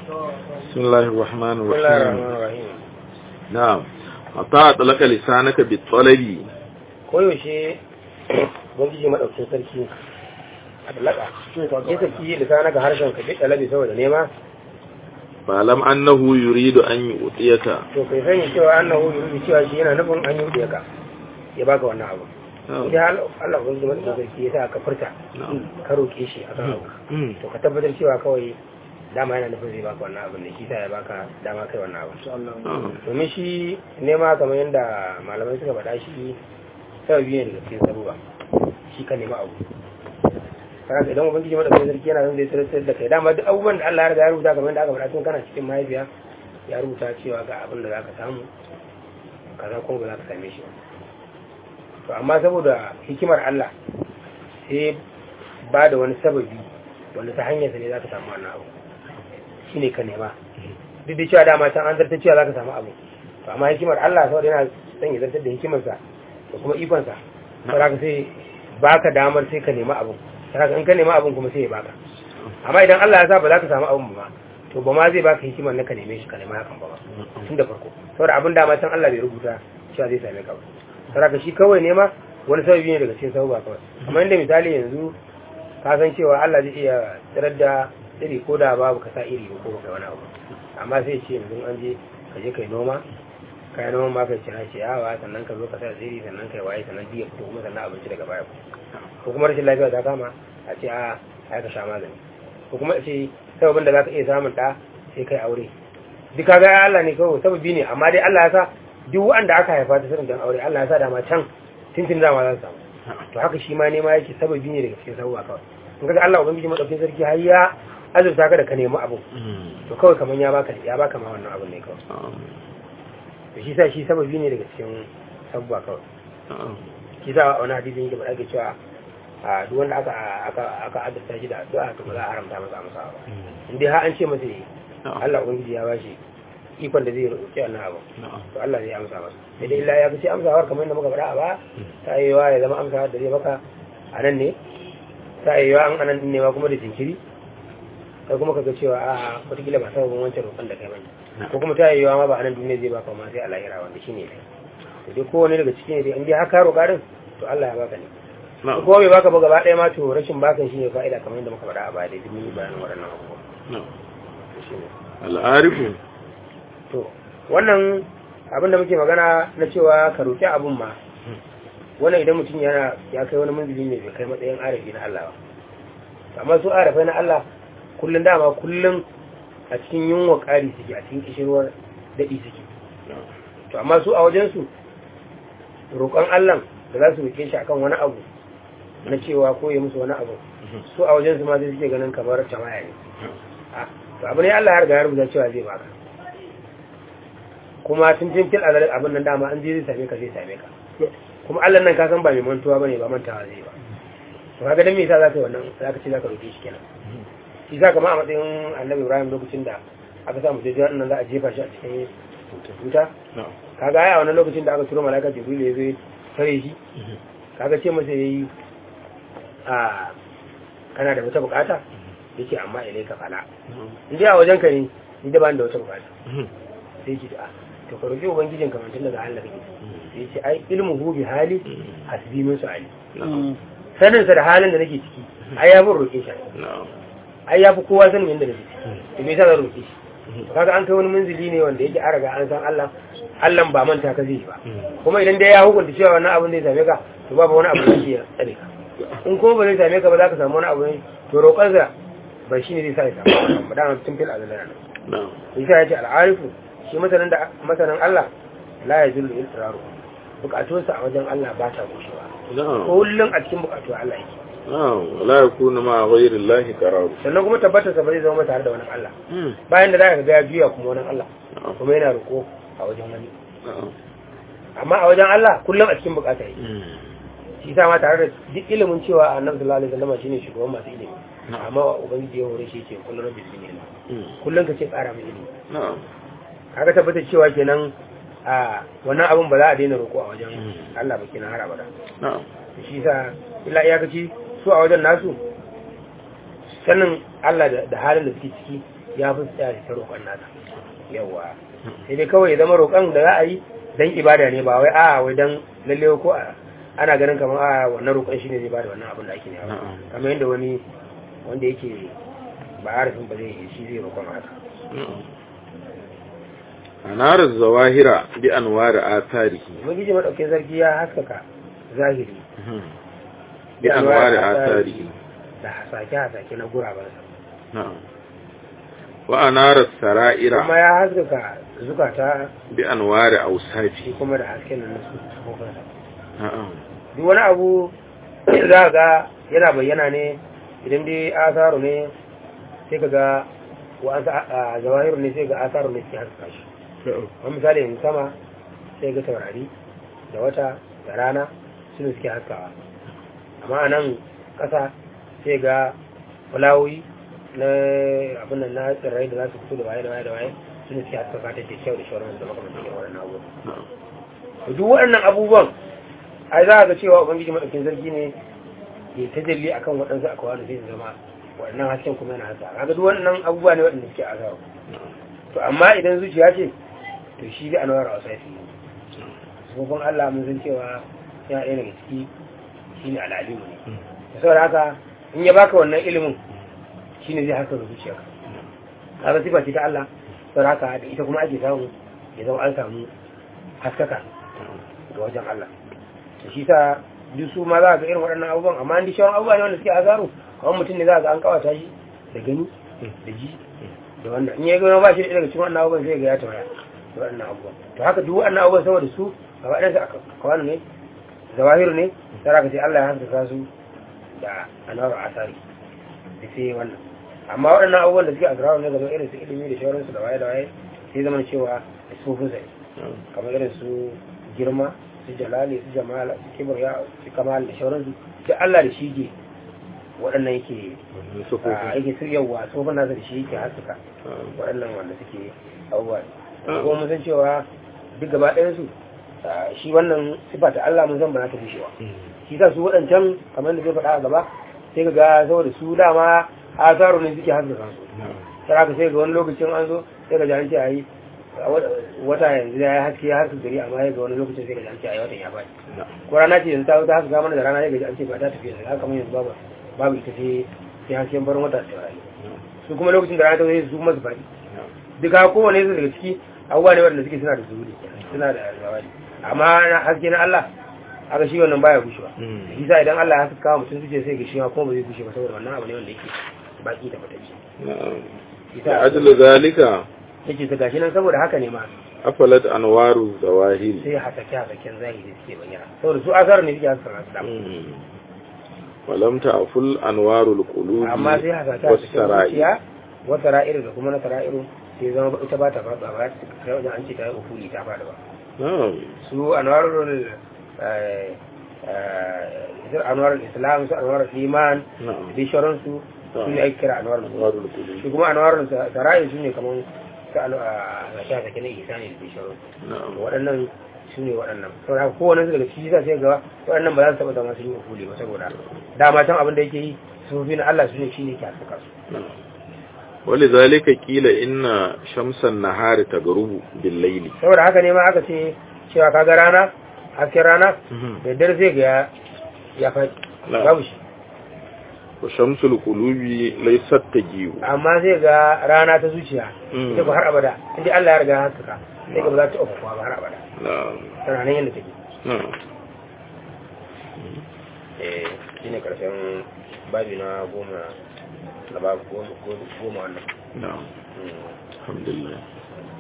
بسم الله الرحمن بسم الله الرحيم الرحمن الرحيم نعم أطاع لك لسانك بالطلب koyaushe ubangiji maɗaukin sarki a talaka ya saki lisana ga harshen ka duk ɗalabi saboda nema فاعلم أنه يريد أن يؤتيك to kai sani cewa annahu yuridu cewa shi yana nufin an yi ka ya baka wannan abu idan Allah ubangiji maɗaukin sarki ya sa ka furta نعم ka roƙe shi akan abu مم. to ka tabbatar cewa kawai dama yana nufin zai baka wannan abin da shi sa ya baka dama kai wannan abu نعم domin shi nema kamar yadda malamai suka faɗa shi sababi ne daga cikin sabuwa shi ka nema abu kaga idan ubangiji madaukakin sarki yana zai tsirrai da kai dama duk abubuwan da Allah ya riga ya rubuta kamar yadda aka faɗa tun kana cikin mahaifiya ya rubuta cewa ga abin da zaka samu kaza kuma ba za ka same shi ba to amma saboda hikimar Allah sai ba da wani sababi wanda ta hanyar sa ne za ka samu wannan abu shine ka nema duk da cewa dama can an zartar cewa za ka samu abu to amma hikimar Allah saboda yana son ya zartar da hikimarsa da kuma ikonsa saboda ka sai baka damar sai ka nema abu saboda in ka nema abun kuma sai ya baka amma idan Allah ya sa ba za ka samu abun ba to ba ma zai baka hikimar na ka neme shi ka nema hakan ba ba tun da farko saboda abin dama can Allah bai rubuta cewa zai same ka ba saboda ka shi kawai nema wani sababi ne daga cikin sababa kawai amma inda misali yanzu ka san cewa Allah zai iya tsirar da iri ko da babu ka sa iri ko ba kai wani abu amma sai ce yanzu an je ka je kai noma kayan noman ma kai cira ciyawa sannan ka zo ka sa tsiri sannan kai waye sannan biya fito kuma sannan abinci daga baya ko kuma rashin lafiya ta kama a ce a ai ka sha magani ko kuma a ce sababin da zaka iya samun da sai kai aure duk kaga ya Allah ne kawai sababi ne amma dai Allah ya sa duk wanda aka haifa ta sanin dan aure Allah ya sa dama can tintin dama za su samu to haka shi ma nema yake sababi ne daga cikin sababa kawai in kaga Allah ubangiji madaukakin sarki har ya azurta ka da ka nemi abu to kawai kaman ya baka ya baka ma wannan abun ne kawai to shi sa shi sababi ne daga cikin sabba kawai shi sa wani hadisin yake faɗa ke cewa a duk wanda aka aka aka azurta shi da addu'a to ba za a haramta masa amsa ba in dai har an ce masa yi Allah ubangiji ya bashi ikon da zai roƙi wannan abu to Allah zai amsa masa sai dai illa ya fi amsawar kamar yadda muka faɗa a ba ta yi wa ya zama amsa da zai maka a nan ne ta yi wa an anan din ne ma kuma da jinkiri kai kuma kaga cewa a wataƙila ba sababin wancan roƙon da kai bane ko kuma ta yi wa ma ba a nan duniya zai baka ma sai a lahira wanda shine ne to dai kowane daga cikin ne dai in dai haka roƙa din to Allah ya baka ne ko kuma bai baka ba gaba ɗaya ma to rashin bakan shine fa'ida kamar yadda muka faɗa a baya dai duk mun yi bayanin waɗannan abubuwa to shine al'arifu to wannan abin da muke magana na cewa ka roƙi abun ma wannan idan mutum yana ya kai wani manzili ne bai kai matsayin arafi na Allah ba amma su arafai na Allah kullun dama kullun a cikin yunwa ƙari suke a cikin kishirwar daɗi suke to amma su a wajensu roƙon Allah da za su roƙe shi akan wani abu na cewa ko ya musu wani abu su a wajensu ma sai suke ganin kamar tamaya ne Ah, to abu ne Allah ya riga ya rubuta cewa zai baka kuma tun tun fil azal abin nan dama an je zai same ka zai same ka kuma Allah nan ka san ba mai mantuwa bane ba mantawa zai ba to kaga dan me yasa zaka yi wannan zaka ce zaka roke shi kenan shi za kama a matsayin Annabi Ibrahim lokacin da aka samu jejjera nan za a jefa shi a cikin wuta kaga ai a wannan lokacin da aka turo malaika Jibril ya zo ya tare shi kaga ce masa yayi a kana da wata bukata yake amma ilai ka fala in dai a wajen ka ne ni da ba ni da wata bukata sai ki da to ka roki ubangijin kamar tun daga Allah kake sai ce ai ilmu hu bi hali hasbi min su'ali sanin sa da halin da nake ciki ai ya bin roke shi ai ya fi kowa sanin yadda nake ciki to me yasa zan roke shi kaga an kai wani munzili ne wanda yake an riga an san Allah Allah ba manta ka zai ba kuma idan dai ya hukunta cewa wannan abin zai same ka to babu wani abu da yake tsare ka in kuma ba zai same ka ba za ka samu wani abu ne to roƙonsa ba shi ne zai sa ya samu ba dama tun fil azalana nan isa ya ce al'arifu shi masanin da masanin Allah la ya zullu iltiraru bukatunsa a wajen Allah ba ta gushewa kullum a cikin bukatu Allah yake la yakunu ma ghayri Allah qarar sannan kuma tabbatar sa ba zai zama tare da wani Allah bayan da zaka ga ya juya kuma wani Allah kuma yana roko a wajen wani amma a wajen Allah kullum a cikin bukata yake shi sa ma tare da duk ilimin cewa annabi sallallahu alaihi wasallam shine shugaban masu ilimi amma ubangiji ya hore shi ce kullum rabbi zini ilmi kullum ka ce ƙara mai ilimi kaga tabbatar cewa kenan a wannan abun ba za a daina roƙo a wajen Allah ba kenan har abada shi sa illa iyakaci su a wajen nasu sanin Allah da halin da suke ciki ya fi tsaya ta roƙon nasa yawa sai dai kawai ya zama roƙon da za a yi dan ibada ne ba wai a wai dan lalle ko a ana ganin kamar a wannan roƙon shine zai bada wannan abin da ake nema Na'am. kamar yadda wani wanda yake ba harafin ba zai yi shi zai roƙon haka anar zawahira bi anwar atharihi ubangiji madaukin sarki ya haskaka zahiri bi anwar atharihi da hasake-hasake na gurabansa na'am wa anar kuma saraira ya haskaka zukata bi anwar shi awsafi kuma da hasken nan na sufofinsa na'am duk wani abu za ga yana bayyana ne idan dai asaru ne sai ka ga wa'ansu a zawahiru ne sai ga asaru ne suke haskaka shi wani misali yanzu sama sai ga taurari da wata da rana suna suke haskawa amma a nan ƙasa sai ga fulawoyi na abin nan na tsirrai da za su fito da waye da waye da waye suna suke haskaka ta ce kyau da shawarar da makamantar irin waɗannan abubuwan na'am to duk waɗannan abubuwan ai za a ga cewa ubangiji madaukin sarki ne ya tajalli akan waɗansu akwai sai su zama waɗannan hasken kuma yana hasa kaga duk waɗannan abubuwa ne waɗanda suke azawa to amma idan zuciya ce to shi da anwar ausafi sufofin Allah mun san cewa yana ɗaya daga ciki shine al'alimu ne da saboda haka in ya baka wannan ilimin shine zai haka zuciyarka kaga sifa ce ta Allah saboda haka da ita kuma ake samu ya zama an samu haskaka ga wajen Allah da shi sa duk su ma za ga irin waɗannan abubuwan amma an shawon abubuwa ne wanda suke azaru kawai mutum ne za ga an kawata shi da gani da ji da wannan in ya gano ba shi da daga cikin wannan abubuwan zai ga ya tawaya da waɗannan abubuwan to haka duk waɗannan abubuwan saboda su gaba ɗansa a kawanu ne zawahiru ne sai ka ce Allah ya haskaka su da anwar asari da sai wannan amma waɗannan abubuwan da suke azraru ne gaba irin su ilimi da shawararsu da waye da waye sai zama cewa da sufin sai kamar irin su girma su jalali su jamala su kibriya su kamal da shauransu da Allah da shi ke waɗannan yake a yake su yawa sufin nasa da shi yake haskaka waɗannan wanda suke abubuwa ko mun san cewa duk gaba ɗayan su shi wannan sifa ta Allah mun san ba za ta bushewa shi sa su waɗancan kamar da zai faɗa a gaba sai ka ga saboda su dama asaru ne suke haskaka su sai haka sai ga wani lokacin an zo sai ka ji an ce a yi wata yanzu ya haske ya haske gari amma ya ga wani lokacin sai ka ji an ce a yi watan ya faɗi ko rana ce yanzu ta wuta haka mana da rana ya gaji an ce ba ta tafiya da haka kamar yanzu babu babu ita sai sai hasken barin wata ta rayu su kuma lokacin da rana ta zo su kuma su faɗi duka kowane su daga ciki abubuwa ne waɗanda suke suna da zuhuri suna da zawadi amma na haske na Allah haka shi wannan baya gushewa shi sa idan Allah ya haska kawo mutum suke sai ga shi ma kuma ba zai gushe ba saboda wannan abu ne wanda yake baki da fatacce da ajiyar zalika yake ta gashi nan saboda haka ne ma afalat anwaru zawahiri sai hasake hasaken zahiri suke bayyana saboda su asar ne suke haskaka su dama walam ta'ful anwarul qulubi amma sai hasake hasaken zuciya wata ra'iru da kuma na sara'iru sai zama ita ba ta faɗa ba ta wajen an ce ta yi ufuli ta faɗa ba su anwarul anwarul islam su anwarul iman da sharansu su ne ake kira anwarul qulubi shi kuma anwarul sara'iru su ne kamar ta a sha take na isa ne da bishiru waɗannan su ne waɗannan saboda haka kowane su daga ciki sa sai ga waɗannan ba za su taɓa zama sun yi ufuli ba saboda dama can abin da yake yi su fi na Allah su ne shi ne ke haskaka su wali zalika kila inna shamsan nahari tagrubu bil layli saboda haka ne ma aka ce cewa kaga rana hasken rana da dare sai ga ya faɗi babu shi wa shamsul qulubi laysat tajiu amma sai ga rana ta zuciya ita ba har abada inda Allah ya riga ya haskaka sai ga ba za ta ofa ba har abada tana nan yadda take eh shine karshen babi na goma na babu goma wannan na'am alhamdulillah